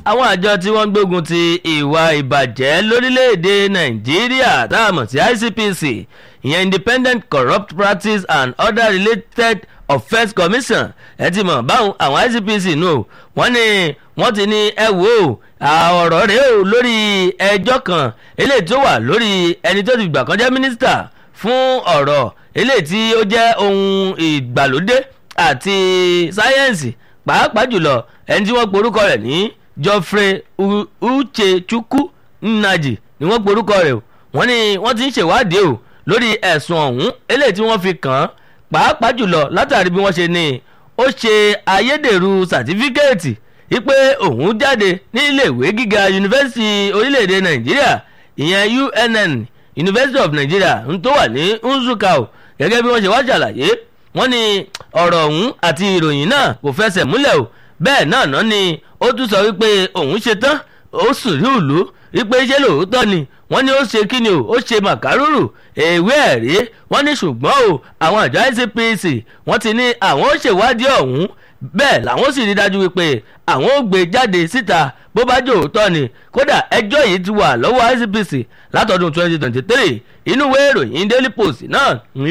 àwọn àjọ tí wọ́n ń gbógun ti ìwà ìbàjẹ́ lórílẹ̀‐èdè nàìjíríà tá a mọ̀ sí ICPC ìyẹn Independent Corrupt Practice and Other Related Offence Commission ẹ ti mọ̀ báwọn àwọn ICPC nù o wọ́n ní wọ́n ti ní ẹ wò ó ọ̀rọ̀ rẹ̀ o lórí ẹjọ́ kan eléyìí tó wà lórí ẹni tó ti gbà kan jẹ́ mínísítà fún ọ̀rọ̀ eléyìí tí ó jẹ́ ohun ìgbàlódé àti sáyẹ́ǹsì pàápàá jùlọ ẹni tí wọ́n porúkọ rẹ̀ ní Geoffrey Uchechukwu Nnaji ni wọ́n porúkọ rẹ̀ o wọ́n ní wọ́n ti ń ṣèwádìí o lórí ẹ̀sùn ọ̀hún eléyìí tí wọ́n fi kàn án pàápàá jùlọ látàrí bí wọ́n ṣe ní ó ṣe ayédèrú sàtífíkẹ́ẹ̀tì wípé òun jáde ní iléèwé gíga yunifásitì orílẹ̀-èdè Nàìjíríà ìyẹn UNN University of Nigeria ń tó wà ní Nsukka o gẹ́gẹ́ bí wọ́n ṣe wá ṣàlàyé wọ́n ní ọ̀rọ̀ ọ̀hún àti ìròyìn náà kò fẹsẹ̀ múlẹ̀ o bẹ́ẹ̀ náà náà ni ó tún sọ wípé òun ṣe tán ó sùn rí ìlú wípé ṣé lóòótọ́ ni wọ́n ní ó ṣe kí ni o ó ṣe màkàrúrù èwe ẹ̀rí wọ́n ní ṣùgbọ́n o àwọn àjọ ICPC wọ́n ti ní àwọn ó ṣèwádìí ọ̀hún bẹ́ẹ̀ làwọn sì rí dájú wípé àwọn ó gbé jáde síta bó bá jẹ́ òótọ́ ni kódà ẹjọ́ yìí ti wà lọ́wọ́ ICPC látọdún 2023 inú ìwé ìròyìn Daily Post náà